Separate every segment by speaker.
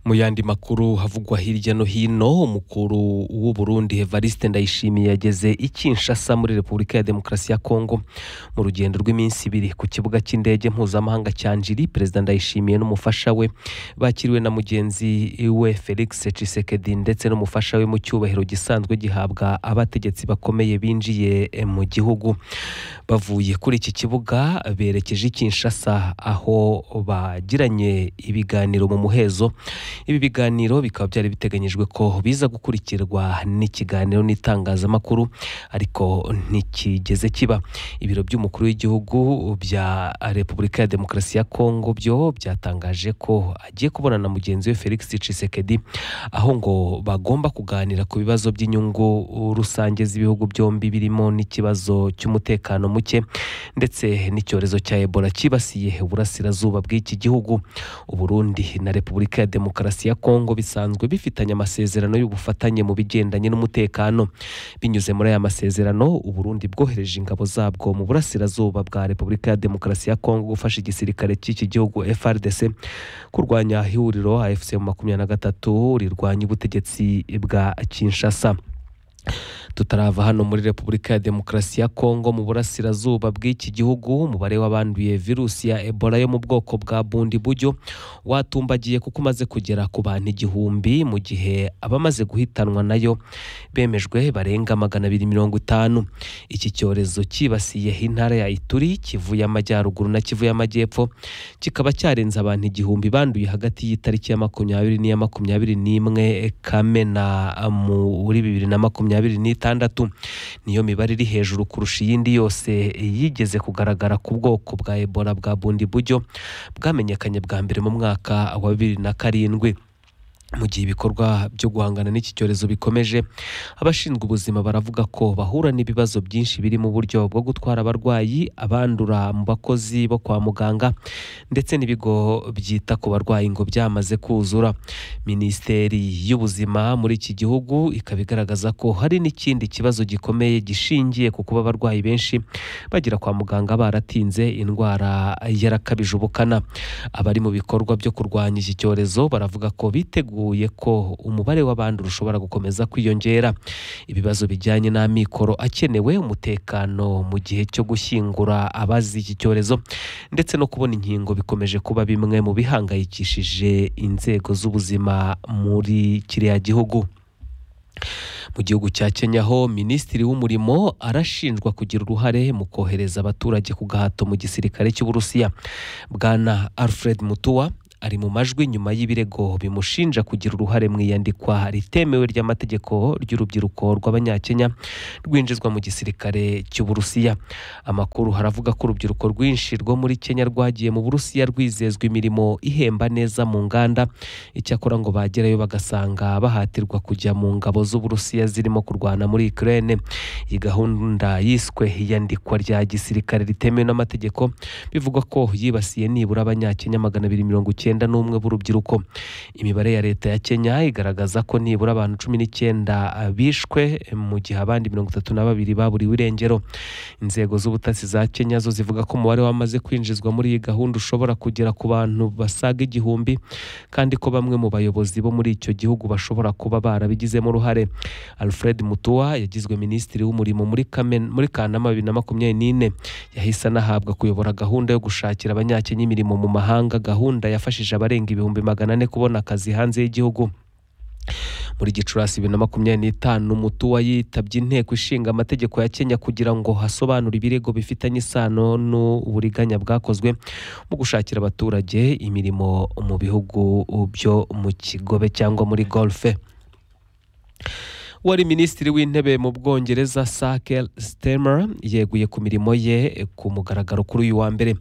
Speaker 1: Mu yandi makuru havugwa hirya no hino umukuru w'u Burundi Evariste Ndayishimiye yageze i Kinshasa muri Repubulika ya Demokarasi ya Kongo mu rugendo rw'iminsi ibiri ku kibuga cy'indege mpuzamahanga cya Njiri Perezida Ndayishimiye n'umufasha we bakiriwe na mugenzi we Felix Tshisekedi ndetse n'umufasha we mu cyubahiro gisanzwe gihabwa abategetsi bakomeye binjiye mu gihugu bavuye kuri iki kibuga berekeje i Kinshasa aho bagiranye ibiganiro mu muhezo ibi biganiro bikaba byari biteganyijwe ko biza gukurikirwa n'ikiganiro n'itangazamakuru ariko ntikigeze kiba ibiro by'umukuru w'igihugu bya repubulika ya demokarasi ya kongo byo byatangije ko agiye kubonana na mugenzi we felix Tshisekedi aho ngo bagomba kuganira ku bibazo by'inyungu rusange z'ibihugu byombi birimo n'ikibazo cy'umutekano muke ndetse n'icyorezo cya ebola cyibasiye uburasirazuba bw'iki gihugu uburundi na repubulika ya demokarasi ya kongo bisanzwe bifitanye amasezerano y'ubufatanye mu bigendanye n'umutekano binyuze muri aya masezerano uburundi bwohereje ingabo zabwo mu burasirazuba bwa repubulika ya demokarasi ya kongo gufasha igisirikare cy'iki gihugu frdc kurwanya ihuriro afc makumyabiri na gatatu rirwanya ubutegetsi bwa kinshasa tutarava hano muri repubulika ya demokarasi ya kongo mu burasirazuba bw'iki gihugu umubare w'abanduye virusi ya ebola yo mu bwoko bwa bundi buryo watumbagiye kuko umaze kugera ku bantu igihumbi mu gihe abamaze guhitanwa nayo bemejwe barenga magana abiri mirongo itanu iki cyorezo cyibasiye intara ya ituri kivu y'amajyaruguru na kivu y'amajyepfo kikaba cyarenze abantu igihumbi banduye hagati y'itariki ya makumyabiri n'iya makumyabiri n'imwe kamena muri bibiri na makumyabiri n'itandatu niyo mibare iri hejuru kurusha iyindi yose yigeze kugaragara ku bwoko bwa ebola bwa bundi buryo bwamenyekanye bwa mbere mu mwaka wa bibiri na karindwi mu gihe ibikorwa byo guhangana n'iki cyorezo bikomeje abashinzwe ubuzima baravuga ko bahura n'ibibazo byinshi biri mu buryo bwo gutwara abarwayi abandura mu bakozi bo kwa muganga ndetse n'ibigo byita ku barwayi ngo byamaze kuzura minisiteri y'ubuzima muri iki gihugu ikaba igaragaza ko hari n'ikindi kibazo gikomeye gishingiye ku kuba abarwayi benshi bagera kwa muganga baratinze indwara yarakabije ubukana abari mu bikorwa byo kurwanya iki cyorezo baravuga ko biteguye ko umubare w'abandi ushobora gukomeza kwiyongera ibibazo bijyanye n'amikoro akenewe umutekano mu gihe cyo gushyingura abazi iki cyorezo ndetse no kubona inkingo bikomeje kuba bimwe mu bihangayikishije inzego z'ubuzima muri kiriya gihugu mu gihugu cya Kenya ho minisitiri w'umurimo arashinjwa kugira uruhare mu kohereza abaturage ku gahato mu gisirikare cy'uburusiya bwana alfred mutuwa ari mu majwi nyuma y'ibirego bimushinja kugira uruhare mu iyandikwa ritemewe ry'amategeko ry'urubyiruko rw'abanyakenya rwinjizwa mu gisirikare cy'uburusiya amakuru haravuga ko urubyiruko rwinshi rwo muri kenya rwagiye mu burusiya rwizezwa imirimo ihemba neza mu nganda icyakora ngo bagerayo bagasanga bahatirwa kujya mu ngabo z'uburusiya zirimo kurwana muri ukraine iyi gahunda yiswe iyandikwa rya gisirikare ritemewe n'amategeko bivugwa ko yibasiye nibura abanyakenya magana abiri mirongo icyenda icyenda n'umwe b'urubyiruko imibare ya leta ya kenya igaragaza ko nibura abantu cumi n'icyenda bishwe mu gihe abandi mirongo itatu na babiri baburiwe irengero inzego z'ubutasi za kenya zo zivuga ko umubare wamaze kwinjizwa muri iyi gahunda ushobora kugera ku bantu basaga igihumbi kandi ko bamwe mu bayobozi bo muri icyo gihugu bashobora kuba barabigizemo uruhare alfred mutuwa yagizwe minisitiri w'umurimo muri muri kanama bibiri na makumyabiri n'ine yahise anahabwa kuyobora gahunda yo gushakira abanyakenya imirimo mu mahanga gahunda yafashe yafashije abarenga ibihumbi magana ane kubona akazi hanze y'igihugu muri gicurasi bibiri na makumyabiri n'itanu mutuwa yitabye inteko ishinga amategeko ya kenya kugira ngo hasobanure ibirego bifitanye isano n'uburiganya bwakozwe mu gushakira abaturage imirimo mu bihugu byo mu kigobe cyangwa muri golfe wari minisitiri w'intebe mu bwongereza sake stemmer yeguye ku mirimo ye ku mugaragaro kuri uyu wa mbere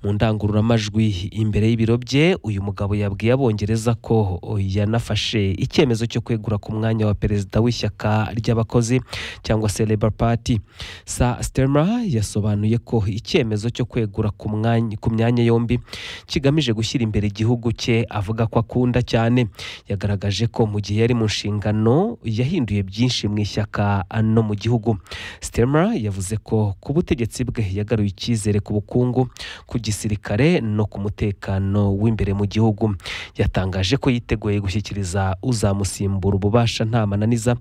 Speaker 1: mu ndangururamajwi imbere y'ibiro bye uyu mugabo yabwiye abongereza ko yanafashe icyemezo cyo kwegura ku mwanya wa perezida w'ishyaka ry'abakozi cyangwa se labour party sa stemmer yasobanuye ko icyemezo cyo kwegura ku mwanya ku myanya yombi kigamije gushyira imbere igihugu cye avuga ko akunda cyane yagaragaje ko mu gihe yari mu nshingano yahinduye byinshi mu ishyaka no mu gihugu sitema yavuze ko ku butegetsi bwe yagaruye icyizere ku bukungu ku gisirikare no ku mutekano w'imbere mu gihugu yatangaje ko yiteguye gushyikiriza uzamusimbura ububasha nta mananiza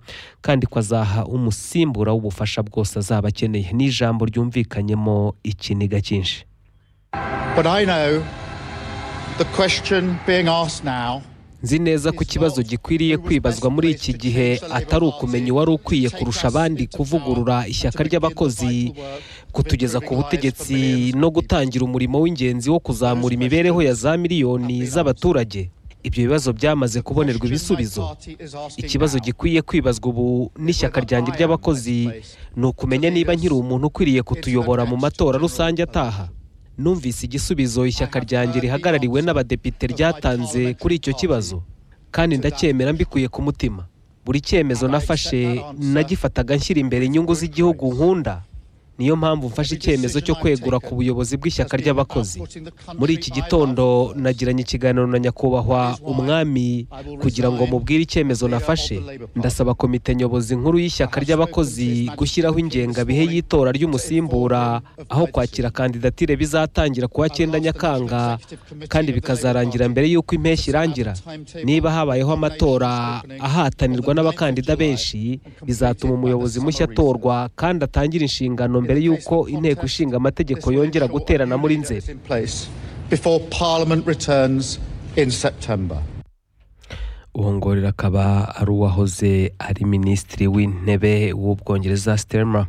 Speaker 1: kandi ko azaha umusimbura w'ubufasha bwose azaba akeneye ni ijambo ryumvikanyemo ikiniga cyinshi
Speaker 2: But I know the question being asked now
Speaker 1: nzi neza ko ikibazo gikwiriye kwibazwa muri iki gihe atari ukumenya uwari ukwiye kurusha abandi kuvugurura ishyaka ry'abakozi kutugeza ku butegetsi no gutangira umurimo w'ingenzi wo kuzamura imibereho ya za miliyoni z'abaturage ibyo bibazo byamaze kubonerwa ibisubizo ikibazo gikwiye kwibazwa ubu n'ishyaka ryanjye ry'abakozi ni ukumenya niba nkiri umuntu ukwiriye kutuyobora mu matora rusange ataha numvise igisubizo ishyaka ryanjye rihagarariwe n'abadepite ryatanze kuri icyo kibazo kandi ndacyemera mbikuye ku mutima buri cyemezo nafashe nagifataga nshyira imbere inyungu z'igihugu nkunda niyo mpamvu mfashe icyemezo cyo kwegura ku buyobozi bw'ishyaka ry'abakozi muri iki gitondo nagiranye ikiganiro na nyakubahwa umwami kugira ngo mubwire icyemezo nafashe ndasaba komite nyobozi nkuru y'ishyaka ry'abakozi gushyiraho ingengabihe y'itora ry'umusimbura aho kwakira kandidatire bizatangira kuwa cyenda nyakanga kandi bikazarangira mbere y'uko impeshyi irangira niba habayeho amatora ahatanirwa n'abakandida benshi bizatuma umuyobozi mushya atorwa kandi atangire inshingano mbere y'uko inteko ishinga amategeko yongera guterana muri nzeri
Speaker 2: in place before Parliament returns in September.
Speaker 1: uwo ngorero akaba ari uwahoze ari minisitiri w'intebe w'ubwongereza sitema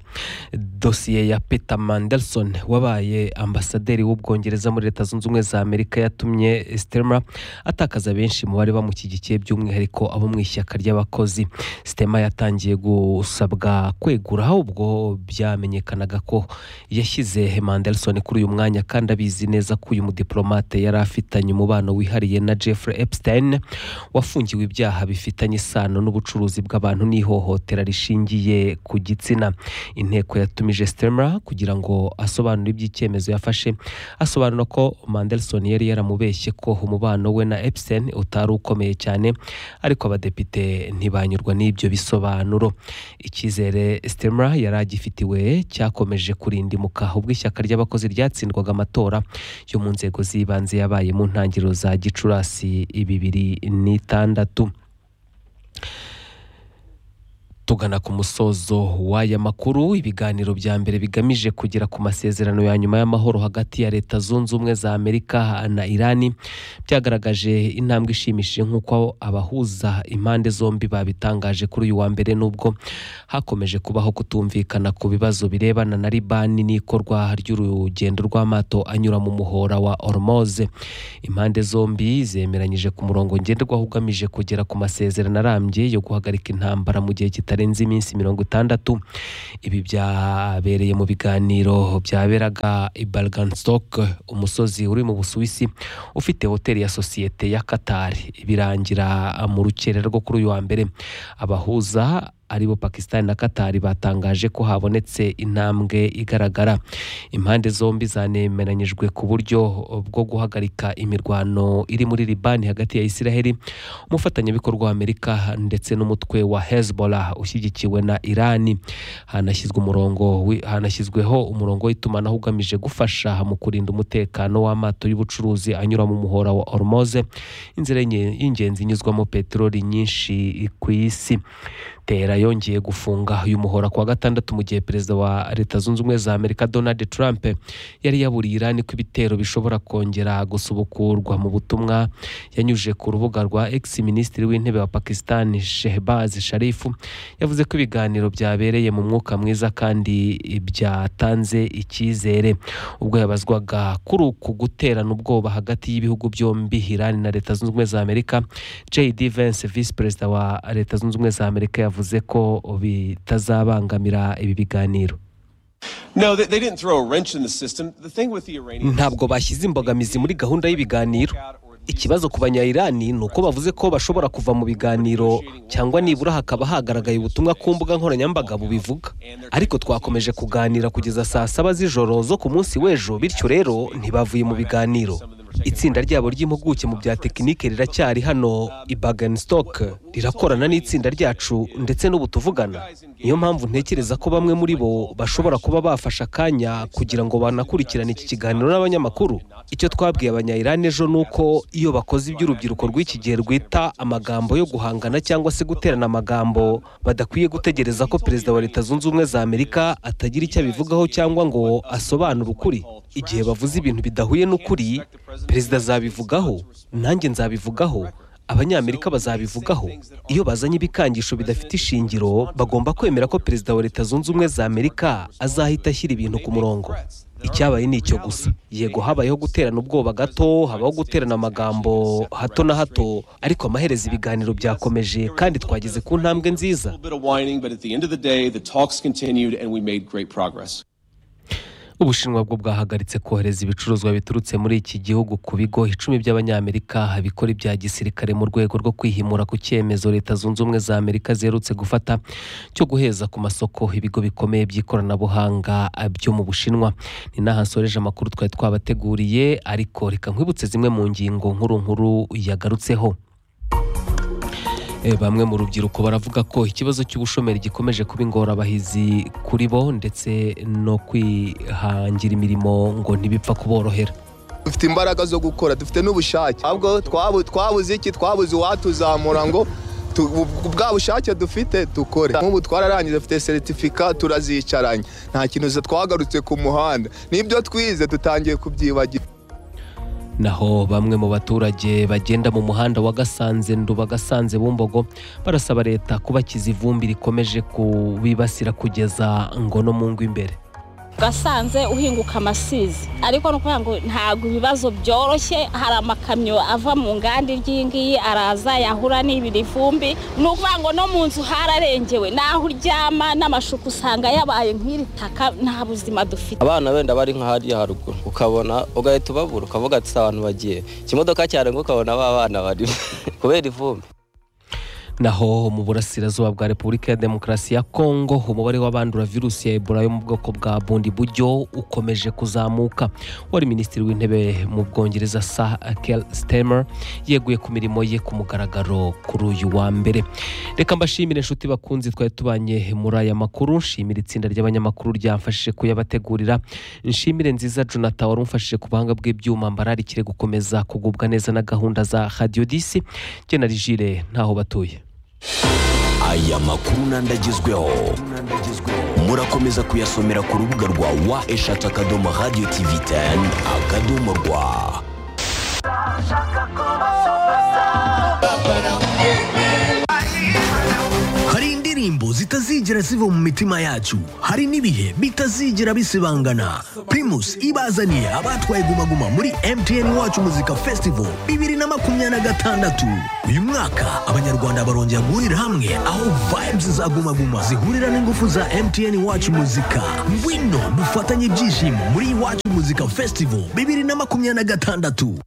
Speaker 1: dosiye ya peter mandelson wabaye ambasaderi w'ubwongereza muri leta zunze ubumwe za amerika yatumye sitema atakaza benshi mu bari bamushyigikiye by'umwihariko abo mu ishyaka ry'abakozi sitema yatangiye gusabwa kwegura ahubwo byamenyekanaga ko yashyize mandelson kuri uyu mwanya kandi abizi neza ko uyu mudiplomate yari afitanye umubano wihariye na jeffrey epstein wafungiwe wafungiwe ibyaha bifitanye isano n'ubucuruzi bw'abantu n'ihohotera rishingiye ku gitsina inteko yatumije sitema kugira ngo asobanure iby'icyemezo yafashe asobanura ko mandelson yari yaramubeshye ko umubano we na epstein utari ukomeye cyane ariko abadepite ntibanyurwa n'ibyo bisobanuro icyizere sitema yari agifitiwe cyakomeje kurindimuka ubwo ishyaka ry'abakozi ryatsindwaga amatora yo mu nzego z'ibanze yabaye mu ntangiriro za gicurasi bibiri n'itandatu gatandatu tugana ku musozo w'aya makuru ibiganiro bya mbere bigamije kugera ku masezerano ya nyuma y'amahoro hagati ya leta zunze ubumwe za amerika na irani byagaragaje intambwe ishimishije nk'uko abahuza impande zombi babitangaje kuri uyu wa mbere n'ubwo hakomeje kubaho kutumvikana ku bibazo birebana na libani n'ikorwa ry'urugendo rw'amato anyura mu muhora wa oromoze impande zombi zemeranyije ku murongo ngenderwaho ugamije kugera ku masezerano arambye yo guhagarika intambara mu gihe kitari kitarenze iminsi mirongo itandatu ibi byabereye mu biganiro byaberaga i Stock umusozi uri mu busuwisi ufite hoteli ya sosiyete ya Qatar birangira mu rukere rwo kuri uyu wa mbere abahuza aribo pakisitani na Qatar batangaje ko habonetse intambwe igaragara impande zombi zanemeranyijwe ku buryo bwo guhagarika imirwano iri muri libani hagati ya israheli umufatanyabikorwa wa amerika ndetse n'umutwe wa hezbollah ushyigikiwe na irani hanashyizwe umurongo wi- hanashyizweho umurongo w'itumanaho ugamije gufasha mu kurinda umutekano w'amato y'ubucuruzi anyura mu muhora wa hormoze inzira y'inge- y'ingenzi inyuzwamo peteroli nyinshi ku isi tera yongeye gufunga uyu muhora kuwa gatandatu mu gihe perezida wa leta zunze ubumwe za amerika donald trump yari yaburiye irani ko ibitero bishobora kongera gusubukurwa mu butumwa yanyujije ku rubuga rwa ex minisitiri w'intebe wa pakisitani shehbaz sharifu yavuze ko ibiganiro byabereye mu mwuka mwiza kandi byatanze icyizere ubwo yabazwaga kuri uku guterana ubwoba hagati y'ibihugu byombi irani na leta zunze ubumwe za amerika jd vance visi perezida wa leta zunze ubumwe za amerika yavuze ko bitazabangamira ibi biganiro
Speaker 3: No, they, they didn't throw a wrench in the system. The thing with the Iranians.
Speaker 1: ntabwo bashyize imbogamizi muri gahunda y'ibiganiro ikibazo ku banyayirani ni uko bavuze ko bashobora kuva mu biganiro cyangwa nibura hakaba hagaragaye ubutumwa ku mbuga nkoranyambaga bubivuga ariko twakomeje kuganira kugeza saa saba z'ijoro zo ku munsi w'ejo bityo rero ntibavuye mu biganiro itsinda ryabo ry'impuguke mu bya tekinike riracyari hano i bagenstok rirakorana n'itsinda ryacu ndetse n'ubu tuvugana niyo mpamvu ntekereza ko bamwe muri bo bashobora kuba bafashe akanya kugira ngo banakurikirane iki kiganiro n'abanyamakuru icyo twabwiye abanyayirani ejo ni uko iyo bakoze iby'urubyiruko rw'iki gihe rwita amagambo yo guhangana cyangwa se guterana amagambo badakwiye gutegereza ko perezida wa leta zunze ubumwe za amerika atagira icyo abivugaho cyangwa ngo asobanure ukuri igihe bavuze ibintu bidahuye n'ukuri perezida azabivugaho nanjye nzabivugaho abanyamerika bazabivugaho iyo bazanye ibikangisho bidafite ishingiro bagomba kwemera ko perezida wa leta zunze ubumwe za amerika azahita ashyira ibintu ku murongo icyabaye ni icyo gusa yego habayeho guterana ubwoba gato habaho guterana amagambo hato na hato ariko amaherezo ibiganiro byakomeje kandi twageze ku ntambwe nziza
Speaker 3: little bit of whining, but at the end of the day, the talks continued and we made great progress.
Speaker 1: ubushinwa bwo bwahagaritse kohereza ibicuruzwa biturutse muri iki gihugu ku bigo icumi by'abanyamerika bikora ibya gisirikare mu rwego rwo kwihimura ku cyemezo leta zunze ubumwe za amerika ziherutse gufata cyo guheza ku masoko ibigo bikomeye by'ikoranabuhanga byo mu bushinwa ni n'aha nsoreje amakuru twari twabateguriye ariko reka nkwibutse zimwe mu ngingo nkuru nkuru yagarutseho E, bamwe mu rubyiruko baravuga ko ikibazo cy'ubushomeri gikomeje kuba ingorabahizi kuri bo ndetse no kwihangira imirimo ngo ntibipfa kuborohera
Speaker 4: dufite imbaraga zo gukora dufite n'ubushake ahubwo twabu- twabuze iki twabuze uwatuzamura ngo tu- bu- bwa bushake dufite dukore nk'ubu twararangije dufite seritifika turazicaranye nta kintu za- twagarutse ku muhanda n'ibyo twize dutangiye kubyibagira
Speaker 1: naho bamwe mu baturage bagenda mu muhanda wa gasanze nduba gasanze bumbogo barasaba leta kubakiza ivumbi rikomeje kubibasira kugeza ngo no mu ngo imbere
Speaker 5: gasanze uhinguka amasizi ariko ni ukuvuga ngo ntabwo ibibazo byoroshye hari amakamyo ava mu nganda iryi ngiyi araza yahura n'ibiri vumbi ni ukuvuga ngo no mu nzu hararengewe n'aho uryama n'amashuka usanga yabaye nk'iri taka nta buzima dufite
Speaker 6: abana wenda bari nka hariya haruguru ukabona ugahita ubabura ukavuga ati "Si abantu bagiye ikimodoka cyarenga ukabona ba bana barimo kubera ivumbi
Speaker 1: naho mu burasirazuba bwa repubulika ya demokarasi ya kongo umubare w'abandura virusi ya ebola yo mu bwoko bwa bundi buryo ukomeje kuzamuka wari minisitiri w'intebe mu bwongereza sa kel stemer yeguye ku mirimo ye ku mugaragaro kuri uyu wa mbere reka mbashimire inshuti bakunzi twari tubanye muri aya makuru nshimira itsinda ry'abanyamakuru ryamfashije kuyabategurira nshimire nziza jonathan wari umfashije ku buhanga bw'ibyuma mbararikire gukomeza kugubwa neza na gahunda za radiyo disi jye na rigire ntaho batuye
Speaker 7: aya makuru n'andagezweho murakomeza kuyasomera ku rubuga rwa wa eshatu akadomo radiyo tivi teni akadomo rwa hari indirimbo zitazigera ziva mu mitima yacu hari n'ibihe bitazigera bisibangana primus ibazaniye abatwaye gumaguma muri mtn wacu muzika festival bibiri na makumyabiri na gatandatu uyu mwaka abanyarwanda barongera guhurira hamwe aho vibes za gumaguma zihurira n'ingufu za mtn wacu muzika ngwino dufatanye ibyishimo muri iwacu muzika festival bibiri na makumyabiri na gatandatu